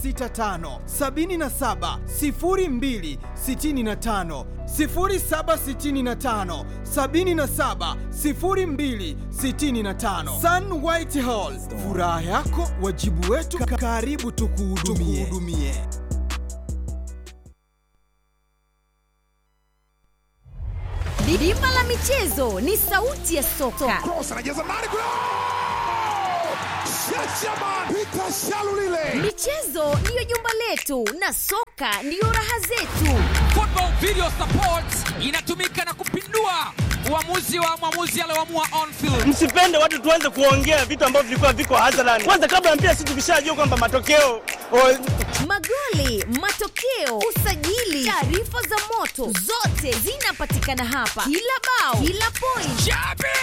0765 77 02 65 0765 77 02 65 Sun White Hall, furaha yako wajibu wetu, karibu tukuhudumie. Bima la michezo ni sauti ya soka. Cross anajaza ndani kule. Shachaman Peter Shalulile. Michezo ndiyo jumba letu na soka ndiyo raha zetu. Football Video Support inatumika na kupindua uamuzi wa mwamuzi alioamua on field. Msipende watu tuanze kuongea vitu ambavyo vilikuwa viko hadharani. Kwanza kabla ya mpira, sisi tukishajua kwamba matokeo o, Magoli, matokeo, usajili, taarifa za moto, zote zinapatikana hapa. Kila bao, kila point, Jabir!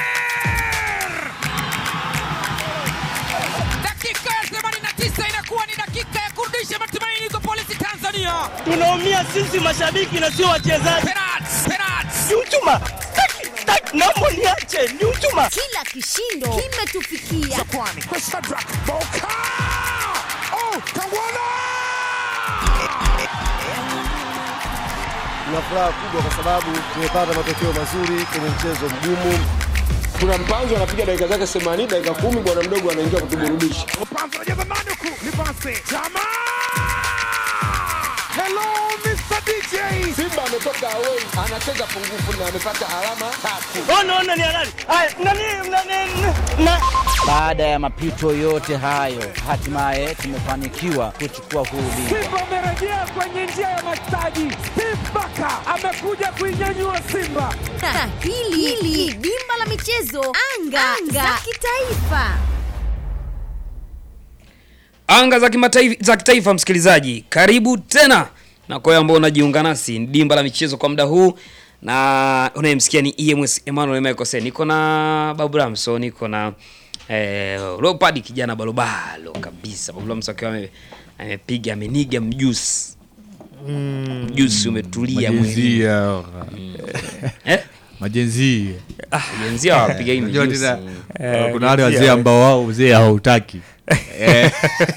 Dakika ya 89 inakuwa ni dakika ya kurudisha matumaini kwa polisi Tanzania. tunaumia sisi mashabiki na sio wachezaji. Penalti, penalti. Ni uchuma, Taki, taki, naomba niache, ni uchuma. kila kishindo kimetufikia. Kwani kwa Shadrack Boka. Oh, Kangwana. Tuna furaha kubwa kwa sababu tumepata matokeo mazuri kwenye mchezo mgumu. kuna mpanzo anapiga dakika zake 80 dakika kumi bwana mdogo anaingia kutuburudisha Mpanzo anajaza ndani huku. Ni pasi. Chama. Hello Mr. DJ. simba ametoka away anacheza pungufu na amepata alama tatu Ona, ona ni halali. Haya, nani, nani, na Baada ya mapito yote hayo, hatimaye tumefanikiwa kuchukua huu ubingwa. Simba amerejea kwenye njia ya mastaji. Steve Baka amekuja kuinyanyua Simba. Na hili hili dimba la michezo anga, anga. za kitaifa. anga za kimataifa za kitaifa msikilizaji karibu tena na kwa wewe ambao unajiunga nasi ni dimba la michezo kwa muda huu na unayemsikia ni ems emmanuel mekose niko na babu ramso niko na eh, leopard kijana balobalo kabisa babu ramso akiwa ame- amepiga ameniga mjusi mjusi umetulia mwilini Majenzia. eh? Majenzia. jenzia wapiga hii Unajua mjusi tena, kuna wale wazee ambao wao uzee hautaki Eh,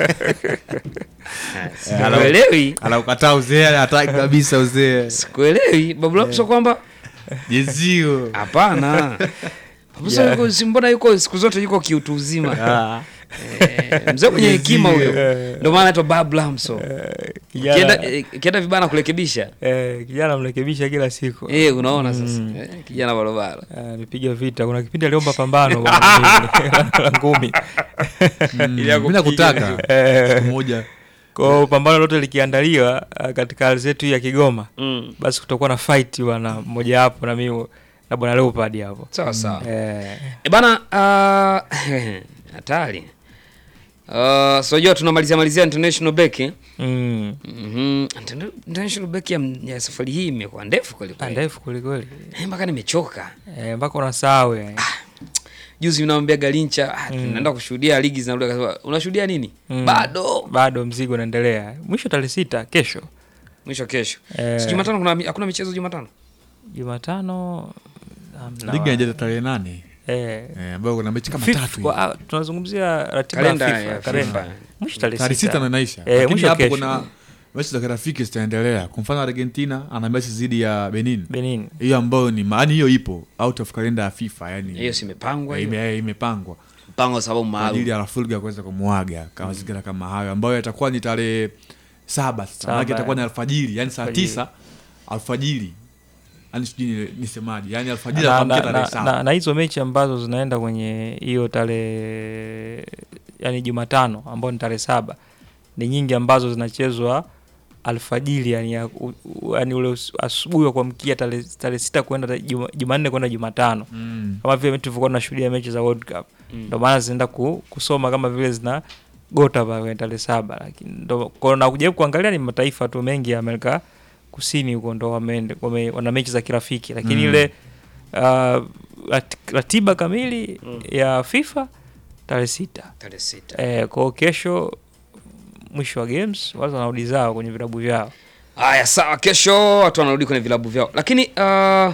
sikuelewi anaukataa uzee hataki kabisa uzee sikuelewi babu ramso kwamba jenzio hapana Babu Ramso si mbona yuko siku zote yuko kiutu uzima Eh, mzee mwenye hekima huyo ndio maana anaitwa Bob Lamso kienda eh, kienda vibaya na kurekebisha Eh, kijana mrekebisha kila siku eh unaona sasa Eh, kijana barobaro Ah, alipiga vita kuna kipindi aliomba pambano bwana, la ngumi Ili ya mi nakutaka Eh. siku moja kwao pambano lote likiandaliwa ah, katika ardhi yetu hii ya kigoma Mm. basi kutakuwa na fight bwana mmoja hapo na mimi na bwana leopard hapo sawa sawa eh, e bana ah, hatari Uh, so jua tunamalizia malizia international break eh? mm. Mhm. Interna- international break ya, ya safari hii imekuwa ndefu kweli Ah, kweli ndefu kwelikweli Eh, mpaka nimechoka Eh, mpaka unasahau yani. juzi mnamwambia galincha ah, tunaenda kushuhudia ligi zinarudi akasema unashuhudia nini Mm. bado bado mzigo unaendelea mwisho tarehe sita kesho mwisho kesho Eh. si jumatano kuna hakuna michezo jumatano jumatano hamna ligi wa- inajaza tarehe nane eh, eh, ambayo kuna mechi kama Fifth tatu kwa- hivi. ah, tunazungumzia ratiba Kalenda ya ya FIFA, FIFA. kalenda. mwisho tarehe tarehe sita ndo inaisha Eh, lakini mwisho hapo kesho. kuna mechi za kirafiki zitaendelea kwa mfano argentina ana mechi dhidi ya benin benin hiyo ambayo ni maani hiyo ipo out of kalenda ya fifa yani hiyo si imepangwa eh, hiyo ime- eh, imepangwa mpango sababu kwa ajili maalum ya rafulga kuweza kumwaga kama mazingira kama hayo ambayo yatakuwa ni tarehe saba sasa Saba, manake itakuwa ni eh. alfajiri yani saa Alfajiri. tisa alfajiri yani sijui ni- nisemaje yani alfajiri na, anakuamkia na, tarehe na, saba na, na hizo mechi ambazo zinaenda kwenye hiyo tarehe yani jumatano ambayo ni tarehe saba ni nyingi ambazo zinachezwa alfajiri yani, ya, u, u, yani ule us- asubuhi wa kuamkia tarehe tarehe sita kwenda ta- Juma- jumanne kwenda jumatano Mm. kama vile tulivyokuwa tunashuhudia mechi za world cup ndio maana zinaenda ku, kusoma kama vile zina gota pale kwenye tarehe saba lakini ndo kwa na kujaribu kuangalia ni mataifa tu mengi ya Amerika kusini huko ndo wameende wame, wana mechi za kirafiki lakini Mm. ile uh, rat, ratiba kamili ya FIFA tarehe sita tarehe sita eh, kwao kesho mwisho wa games watu wanarudi zao kwenye vilabu vyao haya sawa kesho watu wanarudi kwenye vilabu vyao lakini uh,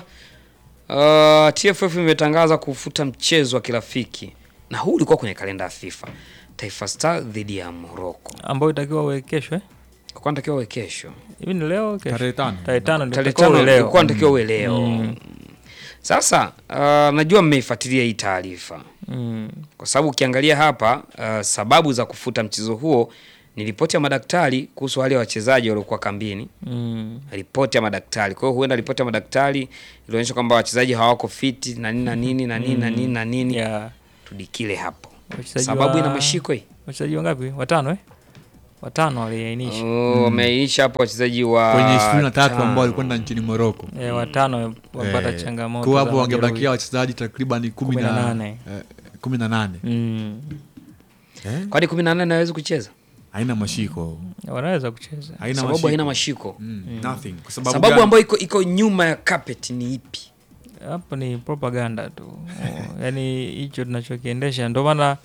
uh, tff imetangaza kufuta mchezo wa kirafiki na huu ulikuwa kwenye kalenda ya fifa Taifa Star dhidi ya Morocco. ambayo itakiwa uwe kesho eh? Kwa natakiwa uwe kesho. hivi ni leo kesho? Tarehe tano. tarehe tano ndio Tarehe itakiwa tano uwe leo. ilikuwa natakiwa uwe leo. Mm. Sasa uh, najua mmeifuatilia hii taarifa Mm. kwa sababu ukiangalia hapa uh, sababu za kufuta mchezo huo ni ripoti ya madaktari kuhusu wale wachezaji waliokuwa kambini. Mm. Ripoti ya madaktari. Kwa hiyo huenda ripoti ya madaktari ilionyesha kwamba wachezaji hawako fiti na nini na nini na nini na nini na nini. Yeah. Tudikile hapo. Wachezaji Sababu wa- ina mashiko hii. wachezaji wangapi watano eh? watano waliainisha Oh, wameainisha hapo wachezaji wa kwenye ishirini na tatu tano. ambao walikwenda nchini Moroko. Eh, watano wapata Eh, changamoto Kwa za hapo wangebakia majeruhi. wachezaji takriban kumi Kumi na na nane. eh, kumi na nane. Mm. Eh, Kwani 18 hawezi kucheza? haina mashiko. wanaweza kucheza Haina Sababu mashiko. haina mashiko. Mm, nothing. Kwa sababu, Sababu gani? ambayo iko iko nyuma ya carpet ni ipi? hapo ni propaganda tu oh, yani hicho tunachokiendesha ndio maana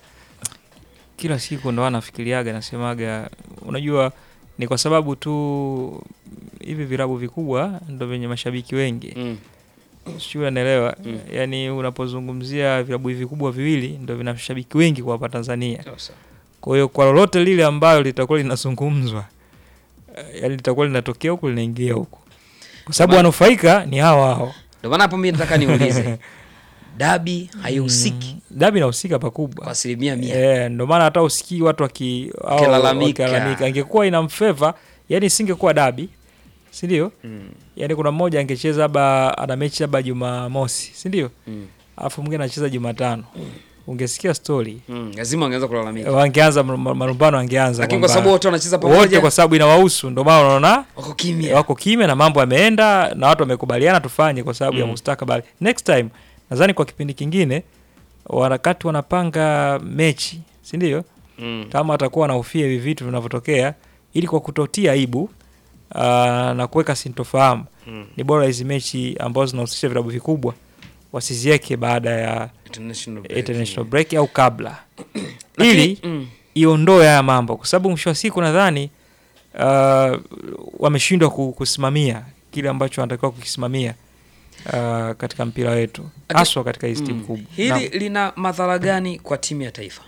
kila siku ndo anafikiriaga nasemaga unajua ni kwa sababu tu hivi virabu vikubwa ndo vyenye mashabiki wengi Mm. sijui unaelewa Mm. yani unapozungumzia vilabu hivi vikubwa viwili ndo vina mashabiki wengi kwa hapa Tanzania Sasa. kwa hiyo kwa lolote lile ambayo litakuwa linazungumzwa eh, yani litakuwa linatokea huku linaingia huku kwa sababu Maana- wanufaika ni hao hao Ndio maana hapo mimi nataka niulize. Dabi haihusiki dabi inahusika pakubwa kwa asilimia mia. Eh, ndo maana hata usikii watu waki- au- Wakilalamika. wakilalamika. Ingekuwa inamfeva, yani isingekuwa dabi, si ndio? Mm. Yani kuna mmoja angecheza labda ana mechi labda Jumamosi, si ndio? Mm. Alafu mwingine anacheza Jumatano. Ungesikia story. Mm. Lazima wangeanza kulalamika. Wangeanza mar- mar- marumbano angeanza. Lakini kwa kwamba- sababu wote wanacheza wote pamoja kwa sababu inawahusu, ndio maana unaona wako kimya. wako kimya na mambo yameenda na watu wamekubaliana tufanye kwa sababu ya Mm. mustakabali. Next time nadhani kwa kipindi kingine wakati wanapanga mechi, si ndio? Mm. kama atakuwa anahofia hivi vitu vinavyotokea ili kwa kutotia aibu uh, na kuweka sintofahamu Mm. ni bora hizi mechi ambazo zinahusisha vilabu vikubwa wasiziweke baada ya International break. international break au kabla Lakini- ili mm. iondoe haya mambo kwa sababu mwisho wa siku nadhani uh, wameshindwa ku- kusimamia kile ambacho wanatakiwa kukisimamia uh, katika mpira wetu haswa katika hizi timu Mm. kubwa Hili Naam. lina madhara gani kwa timu ya taifa?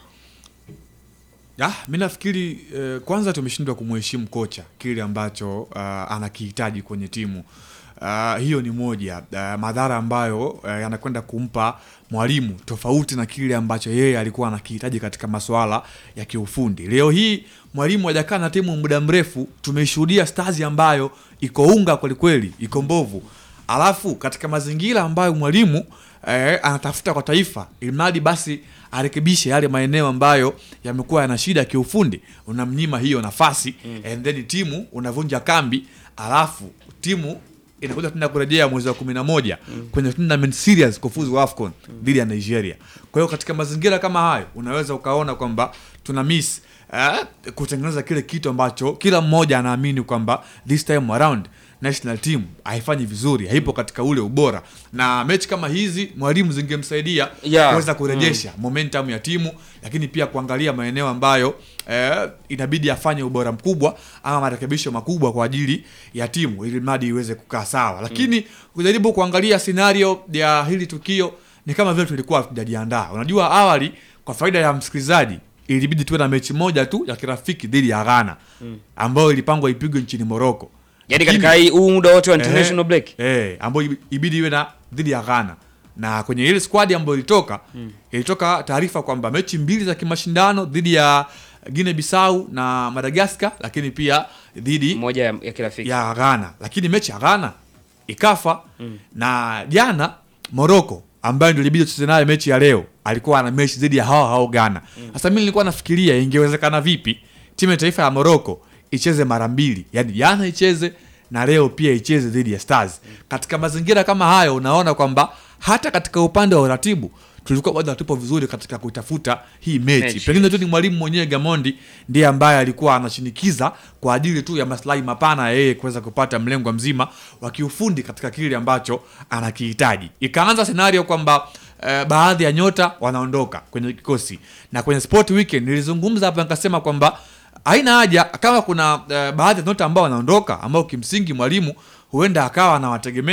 Ah, mi nafikiri eh, kwanza tumeshindwa kumheshimu kocha kile ambacho uh, anakihitaji kwenye timu. Uh, hiyo ni moja uh, madhara ambayo uh, yanakwenda kumpa mwalimu tofauti na kile ambacho yeye alikuwa anakihitaji katika masuala ya kiufundi. Leo hii mwalimu hajakaa na timu muda mrefu, tumeshuhudia Stars ambayo iko unga kwelikweli, iko mbovu alafu katika mazingira ambayo mwalimu eh, anatafuta kwa taifa ilimradi basi arekebishe yale maeneo ambayo yamekuwa yana shida kiufundi unamnyima hiyo nafasi mm. and then timu unavunja kambi alafu timu inakuja tena kurejea mwezi wa kumi na moja mm. kwenye tournament series kufuzu AFCON dhidi ya Nigeria. Kwa hiyo katika mazingira kama hayo unaweza ukaona kwamba tuna miss eh, kutengeneza kile kitu ambacho kila mmoja anaamini kwamba this time around national team haifanyi vizuri, haipo katika ule ubora, na mechi kama hizi mwalimu zingemsaidia Yeah. kuweza kurejesha momentum ya timu, lakini pia kuangalia maeneo ambayo eh, inabidi afanye ubora mkubwa ama marekebisho makubwa kwa ajili ya timu ili mradi iweze kukaa sawa. Lakini kujaribu kuangalia scenario ya hili tukio ni kama vile tulikuwa hatujajiandaa. Unajua, awali kwa faida ya msikilizaji ilibidi tuwe na mechi moja tu ya kirafiki dhidi ya Ghana Mm. ambayo ilipangwa ipigwe nchini Morocco. Yaani Lakini- katika hii huu muda wote wa international Eh, break. eh, ambayo ibi- ibidi iwe na dhidi ya Ghana na kwenye ile squad ambayo ilitoka Mm. ilitoka taarifa kwamba mechi mbili za kimashindano dhidi ya Guinea Bissau na Madagascar, lakini pia dhidi moja ya, ya kirafiki ya Ghana, lakini mechi ya Ghana ikafa Mm. na jana Morocco ambayo ndio ilibidi tucheze nayo mechi ya leo alikuwa ana mechi dhidi ya hao hao Ghana. Sasa mimi nilikuwa nafikiria ingewezekana vipi timu ya taifa ya Morocco icheze mara mbili, yaani jana icheze na leo pia icheze dhidi ya Stars. Katika mazingira kama hayo, unaona kwamba hata katika upande wa uratibu tulikuwa bado hatupo vizuri katika kutafuta hii mechi. Mechi. Pengine tu ni mwalimu mwenyewe Gamondi ndiye ambaye alikuwa anashinikiza kwa ajili tu ya maslahi mapana ya yeye kuweza kupata mlengo mzima wa kiufundi katika kile ambacho anakihitaji. Ikaanza senario kwamba eh, baadhi ya nyota wanaondoka kwenye kikosi, na kwenye Sport Weekend nilizungumza hapa nikasema kwamba haina haja kama kuna eh, baadhi ya nyota ambao wanaondoka ambao kimsingi mwalimu huenda akawa anawategemea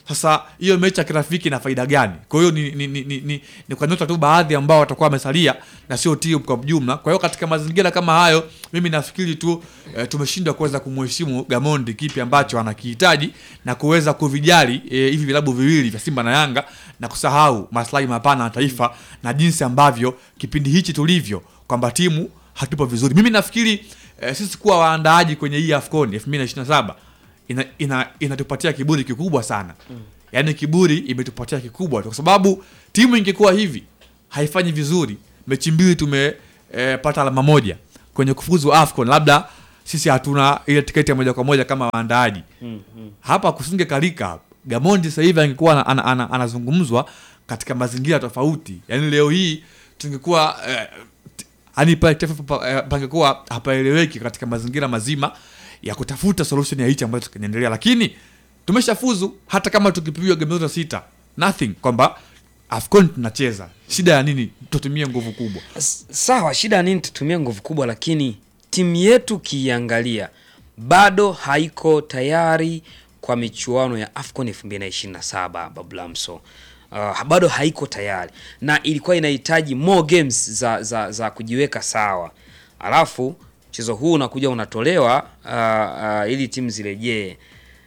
Sasa hiyo mechi ya kirafiki ina faida gani? Kwa hiyo ni, ni, ni, ni, ni, ni kwa nyota tu baadhi ambao watakuwa wamesalia na sio timu kwa jumla. Kwa hiyo katika mazingira kama hayo, mimi nafikiri tu e, tumeshindwa kuweza kumheshimu Gamondi kipi ambacho anakihitaji na kuweza kuvijali e, hivi vilabu viwili vya Simba na Yanga na kusahau maslahi mapana ya taifa na jinsi ambavyo kipindi hichi tulivyo kwamba timu hatupo vizuri. Mimi nafikiri e, sisi kuwa waandaaji kwenye hii AFCON 2027 ina, ina, inatupatia kiburi kikubwa sana mm. Yaani kiburi imetupatia kikubwa kwa sababu timu ingekuwa hivi haifanyi vizuri, mechi mbili tumepata e, alama moja kwenye kufuzu AFCON, labda sisi hatuna ile tiketi ya moja kwa moja kama waandaaji Mm, mm. hapa kusinge kalika Gamondi sasa hivi angekuwa ana- ana- ana- anazungumzwa katika mazingira tofauti. Yaani leo hii tungekuwa eh, t- yani pale taifa pa- eh, pangekuwa hapaeleweki katika mazingira mazima ya kutafuta solution ya hichi ambacho kinaendelea, lakini tumeshafuzu hata kama tukipigwa game zote sita nothing, kwamba AFCON tunacheza. Shida ya nini? Tutumie nguvu kubwa. S- sawa shida ya nini tutumie nguvu kubwa lakini timu yetu kiiangalia bado haiko tayari kwa michuano ya afcon 2027 bablamso uh, bado haiko tayari na ilikuwa inahitaji more games za, za, za kujiweka sawa alafu mchezo huu unakuja unatolewa uh, uh, ili timu zirejee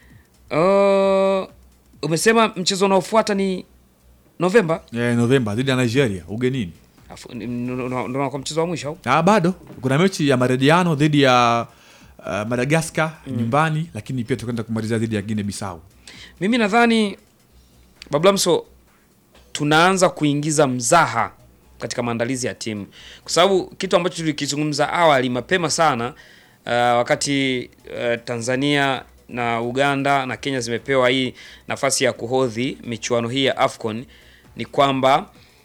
uh, umesema mchezo unaofuata ni novemba Eh, Novemba dhidi ya Nigeria ugenini. Afu- ni- ndo- ndo- ndo kwa mchezo wa mwisho au Ah, bado kuna mechi ya marejiano dhidi ya uh, Madagascar Mm. nyumbani, lakini pia tukaenda kumalizia dhidi ya Guinea Bissau. mimi nadhani bablamso tunaanza kuingiza mzaha katika maandalizi ya timu kwa sababu kitu ambacho tulikizungumza awali mapema sana uh, wakati uh, tanzania na uganda na kenya zimepewa hii nafasi ya kuhodhi michuano hii ya afcon ni kwamba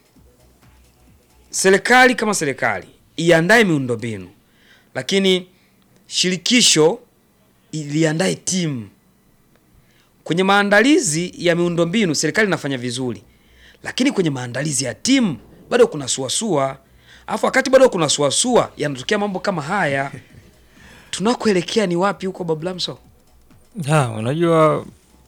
serikali kama serikali iandae miundombinu lakini shirikisho iliandae timu kwenye maandalizi ya miundombinu serikali inafanya vizuri, lakini kwenye maandalizi ya timu bado kuna suasua. Alafu wakati bado kuna suasua, yanatokea mambo kama haya. Tunakoelekea ni wapi huko, Bablamso? Ha, unajua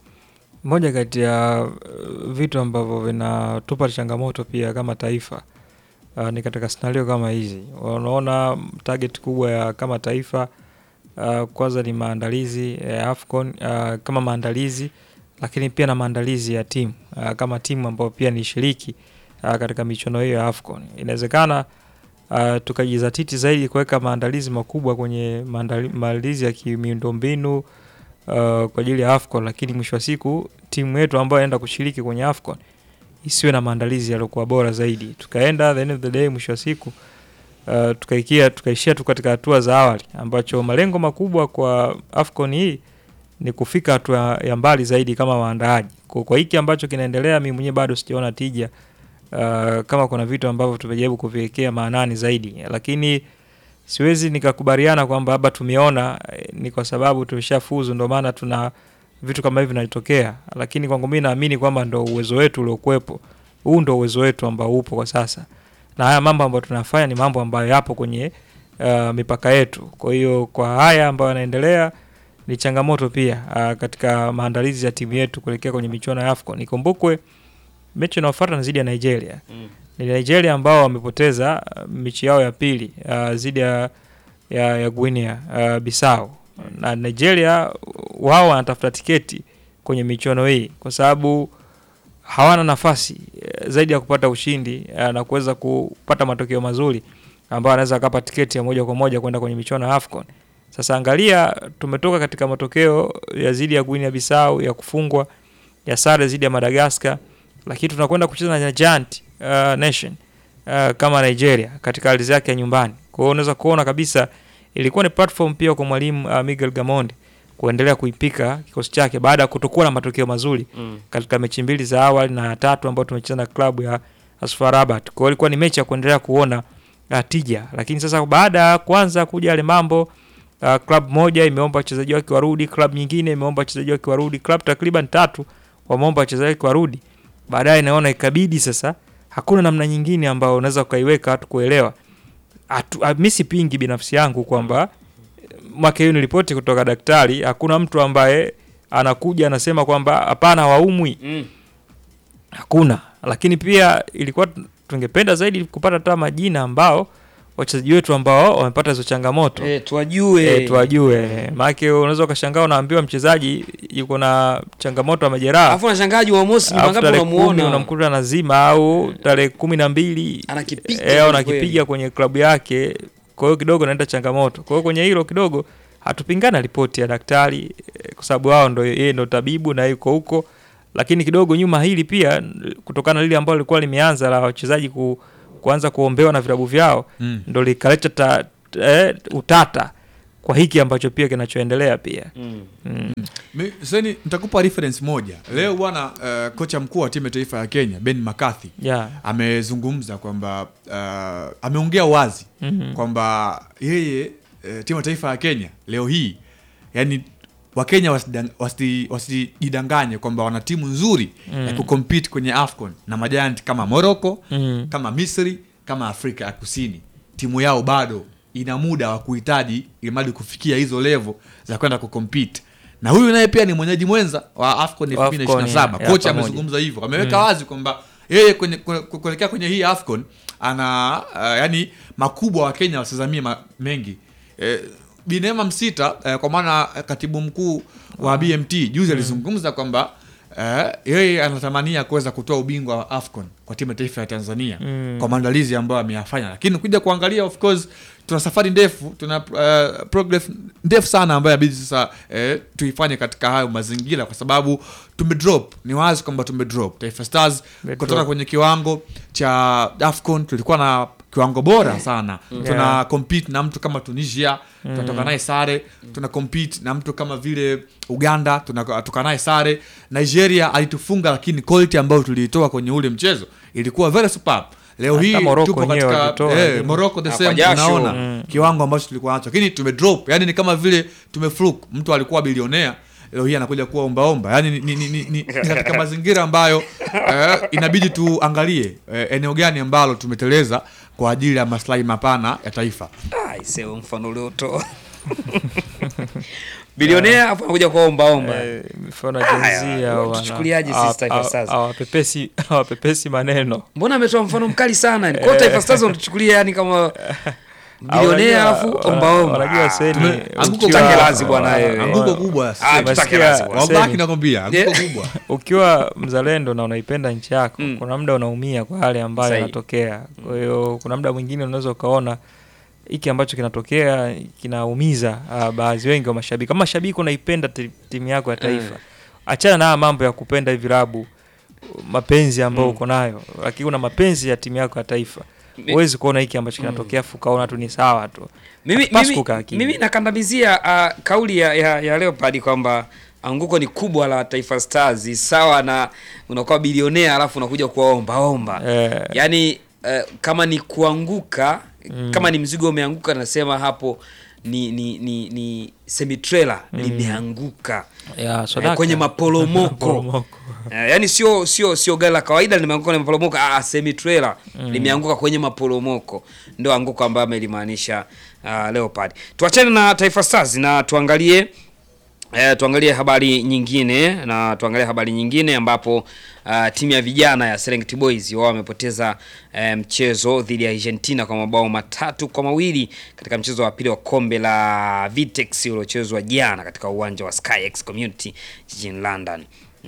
moja kati ya uh, vitu ambavyo vinatupa changamoto pia kama taifa uh, ni katika scenario kama hizi. Unaona target kubwa ya kama taifa uh, kwanza ni maandalizi ya AFCON uh, kama maandalizi, lakini pia na maandalizi ya timu uh, kama timu ambayo pia ni shiriki uh, katika michuano hiyo ya AFCON. Inawezekana uh, tukajizatiti zaidi kuweka maandalizi makubwa kwenye maandali- maandalizi ya kimiundombinu uh, kwa ajili ya AFCON, lakini mwisho wa siku timu yetu ambayo inaenda kushiriki kwenye AFCON isiwe na maandalizi yaliokuwa bora zaidi. Tukaenda the end of the day, mwisho wa siku uh, tukaikia tukaishia tu katika hatua za awali, ambacho malengo makubwa kwa AFCON hii ni kufika hatua ya mbali zaidi kama waandaaji. Kwa, kwa hiki ambacho kinaendelea, mimi mwenyewe bado sijaona tija uh, kama kuna vitu ambavyo tumejaribu kuviwekea maanani zaidi, lakini siwezi nikakubaliana kwamba labda tumeona eh, ni kwa sababu tumeshafuzu ndio maana tuna vitu kama hivi vinatokea, lakini kwangu mimi naamini kwamba ndo uwezo wetu uliokuwepo, huu ndo uwezo wetu ambao upo kwa sasa, na haya mambo ambayo tunafanya ni mambo ambayo yapo kwenye uh, mipaka yetu. Kwa hiyo kwa haya ambayo yanaendelea ni changamoto pia uh, katika maandalizi ya timu yetu kuelekea kwenye michuano ya AFCON. Ikumbukwe mechi inayofuata ni dhidi ya Nigeria Mm. ni Nigeria ambao wamepoteza uh, mechi yao ya pili uh, dhidi ya, ya, ya Guinea uh, Bissau na Nigeria uh, wao wanatafuta tiketi kwenye michuano hii kwa sababu hawana nafasi eh, zaidi ya kupata ushindi eh, na kuweza kupata matokeo mazuri ambayo anaweza akapa tiketi ya moja kwa moja kwenda kwenye michuano ya AFCON. Sasa angalia, tumetoka katika matokeo ya zidi ya Guinea Bissau ya kufungwa ya sare zidi ya Madagascar, lakini tunakwenda kucheza na giant uh, nation uh, kama Nigeria katika ardhi yake ya nyumbani. Kwa hiyo unaweza kuona kabisa ilikuwa ni platform pia kwa mwalimu uh, Miguel Gamondi kuendelea kuipika kikosi chake baada ya kutokuwa na matokeo mazuri Mm. katika mechi mbili za awali na ya tatu ambayo tumecheza na klabu ya Asfar Rabat. Kwa hiyo ilikuwa ni mechi ya kuendelea kuona uh, tija, lakini sasa baada ya kuanza kuja yale mambo uh, klabu moja imeomba wachezaji wake warudi, klabu nyingine imeomba wachezaji wake warudi, klabu takriban tatu wameomba wachezaji wake warudi. Baadaye naona ikabidi sasa, hakuna namna nyingine ambayo unaweza ukaiweka watu kuelewa. Atu- ah, Mi sipingi binafsi yangu kwamba mwaka hiyo nilipoti kutoka daktari, hakuna mtu ambaye anakuja anasema kwamba hapana hawaumwi Mm. hakuna lakini pia ilikuwa tungependa zaidi kupata hata majina ambao wachezaji wetu ambao wamepata hizo changamoto Eh, tuwajue. Eh, tuwajue maanake unaweza ukashangaa unaambiwa mchezaji yuko na changamoto ya majeraha Alafu unashangaa Mosi ni Alafu mangapi tarehe kumi unamuona? unamkuta nazima au tarehe kumi na mbili Anakipiga eh, au kweli kweli. anakipiga kwenye klabu yake kwa hiyo kidogo naenda changamoto kwa hiyo kwenye hilo kidogo hatupingana ripoti ya daktari eh, kwa sababu wao ndo yeye ndo tabibu na yuko huko lakini kidogo nyuma hili pia kutokana na lile ambalo lilikuwa limeanza la wachezaji ku, kuanza kuombewa na vilabu vyao Mm. ndo likaleta ta, eh, utata kwa hiki ambacho pia kinachoendelea pia Mm. Mm. Mi- Seni, nitakupa reference moja leo bwana. Uh, kocha mkuu wa timu ya taifa ya Kenya Ben McCarthy Yeah. amezungumza kwamba uh, ameongea wazi Mhm. kwamba yeye uh, timu ya taifa ya Kenya leo hii yani Wakenya wasidang- wasi- wasijidanganye kwamba wana timu nzuri Mm. ya kucompete kwenye AFCON na majanti kama Morocco Mm. kama Misri kama Afrika ya Kusini. Timu yao bado ina muda wa kuhitaji ilimadi kufikia hizo level za kwenda kucompete na huyu naye pia ni mwenyeji mwenza wa AFCON Wa AFCON, 2027 ya, kocha pamoja. amezungumza hivyo ameweka Mm. wazi kwamba yeye kwenye kue- kue- kuelekea kwenye hii AFCON ana uh, yani makubwa wa Kenya wasizamie ma, mengi eh, Binema Msita eh, kwa maana eh, katibu mkuu wa BMT juzi alizungumza kwamba eh, yeye anatamania kuweza kutoa ubingwa wa AFCON kwa timu ya taifa ya Tanzania Mm. kwa maandalizi ambayo ameyafanya, lakini kuja kuangalia, of course tuna safari ndefu, tuna uh, progress ndefu sana ambayo inabidi sasa eh, tuifanye katika hayo mazingira, kwa sababu tumedrop. Ni wazi kwamba tumedrop. Taifa Stars Tumedrop. kutoka kwenye kiwango cha AFCON tulikuwa na kiwango bora sana Mm. tuna Yeah. compete na mtu kama Tunisia Mm. tunatoka naye sare, tuna compete na mtu kama vile Uganda tunatoka naye sare. Nigeria alitufunga, lakini quality ambayo tuliitoa kwenye ule mchezo ilikuwa very superb. Leo Hata hii Morocco tupo wenyewe katika walitoa, eh, lakini- Morocco the Ah, same, kwa jasho. unaona Mm. kiwango ambacho tulikuwa nacho, lakini tumedrop. Yani ni kama vile tumefluke. Mtu alikuwa bilionea leo hii anakuja kuwa ombaomba. Yani ni, ni, ni, ni, ni katika mazingira ambayo eh, inabidi tuangalie eh, eneo gani ambalo tumeteleza kwa ajili ya maslahi mapana ya taifa. Ah, iseo mfano uliotoa. Bilionea afu anakuja kwa omba omba. Eh, mifano Haya, jenzia au wana- tuchukuliaje sisi hawa- Taifa hawa- Stars? hawapepesi hawapepesi maneno Mbona ametoa mfano mkali sana? Kwa hiyo Taifa Stars wanatuchukulia yani kama bilionea Unajua- alafu omba omba. unajua Ah, Seni, Tume- anguko ukiwa- Tutake lazi bwana wewe. Anguko kubwa. Ah, tutake Umesikia- lazi bwana. Wallahi Seni. nakwambia anguko Yeah. kubwa. ukiwa mzalendo na unaipenda nchi yako Mm. kuna muda unaumia kwa yale ambayo Sahi. yanatokea kwa hiyo kuna muda mwingine unaweza ukaona hiki ambacho kinatokea kinaumiza uh, baadhi wengi wa mashabiki kama mashabiki unaipenda ti- timu yako ya taifa achana na haya mambo ya kupenda hivi vilabu mapenzi ambayo Mm. uko nayo lakini una mapenzi ya timu yako ya taifa Mi- huwezi kuona hiki ambacho kinatokea afu ukaona tu ni sawa tu Mimi, Hapaswi mimi, kukaa kimya. mimi nakandamizia uh, kauli ya, ya, ya Leopard kwamba anguko ni kubwa la Taifa Stars sawa na unakuwa bilionea alafu unakuja kuwaomba omba. Eh. Yaani uh, kama ni kuanguka Mm. kama ni mzigo umeanguka nasema hapo ni ni ni, ni semi trailer limeanguka Ya, eh, Sodaka. kwenye maporomoko Maporomoko. Eh, yaani sio sio sio gari la kawaida limeanguka kwenye maporomoko ah, semi trailer Mm. limeanguka kwenye maporomoko ndio anguko ambayo amelimaanisha uh, Leopard. Tuachane na Taifa Stars na tuangalie Eh, tuangalie habari nyingine na tuangalie habari nyingine ambapo uh, timu ya vijana ya Serengeti Boys wao wamepoteza eh, mchezo dhidi ya Argentina kwa mabao matatu kwa mawili katika mchezo wa pili wa kombe la Vitex uliochezwa jana katika uwanja wa SkyX Community jijini London.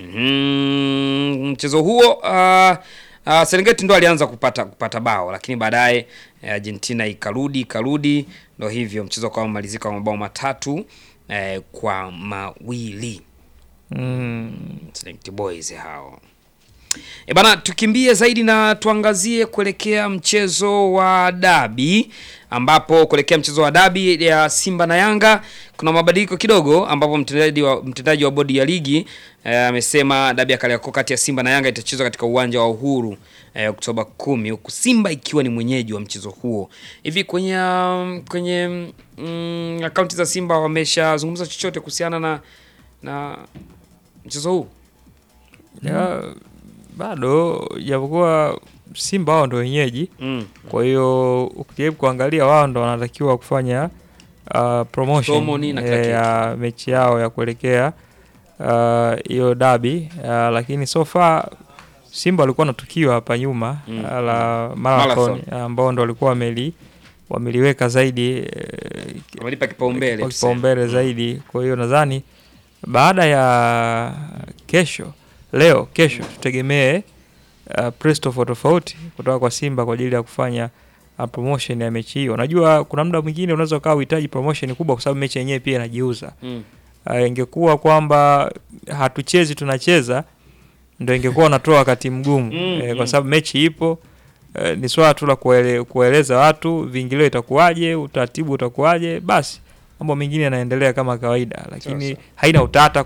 Mhm, mchezo huo uh, uh, Serengeti ndo alianza kupata kupata bao lakini baadaye eh, Argentina ikarudi ikarudi, ndo hivyo mchezo kwa malizika kwa mabao matatu eh, kwa mawili. mm. Select Boys hao. E bana, tukimbie zaidi na tuangazie kuelekea mchezo wa dabi, ambapo kuelekea mchezo wa dabi ya Simba na Yanga kuna mabadiliko kidogo, ambapo mtendaji wa, mtendaji wa bodi ya ligi eh, amesema dabi ya Kariakoo kati ya Simba na Yanga itachezwa katika uwanja wa Uhuru eh, Oktoba kumi, huku Simba ikiwa ni mwenyeji wa mchezo huo. Hivi kwenye um, kwenye mm, akaunti za Simba wameshazungumza chochote kuhusiana na na mchezo huu? ya, bado japokuwa Simba wao ndo wenyeji Mm. kwa hiyo ukijaribu kuangalia wao ndo wanatakiwa kufanya uh, promotion Promo nini na kila eh, ya mechi yao ya kuelekea uh, hiyo dabi uh, lakini so far Simba walikuwa na tukio hapa nyuma Mm. uh, la Marathon. marathon ambao ndo walikuwa wameli wameliweka zaidi eh, Wamelipa kipaumbele kwa tuseme. kipaumbele zaidi. Kwa hiyo nadhani baada ya kesho, leo kesho tutegemee uh, press tofauti tofauti kutoka kwa Simba kwa ajili ya kufanya uh, promotion ya mechi hiyo. Unajua kuna muda mwingine unaweza ukawa uhitaji promotion kubwa kwa sababu mechi yenyewe pia inajiuza. Mm. Uh, ingekuwa kwamba hatuchezi tunacheza ndio ingekuwa unatoa wakati mgumu Mm, eh, mm. kwa sababu mechi ipo eh, ni swala tu la kuele, kueleza watu viingilio itakuwaje, utaratibu utakuwaje, basi mambo mengine yanaendelea kama kawaida, lakini Sasa. haina utata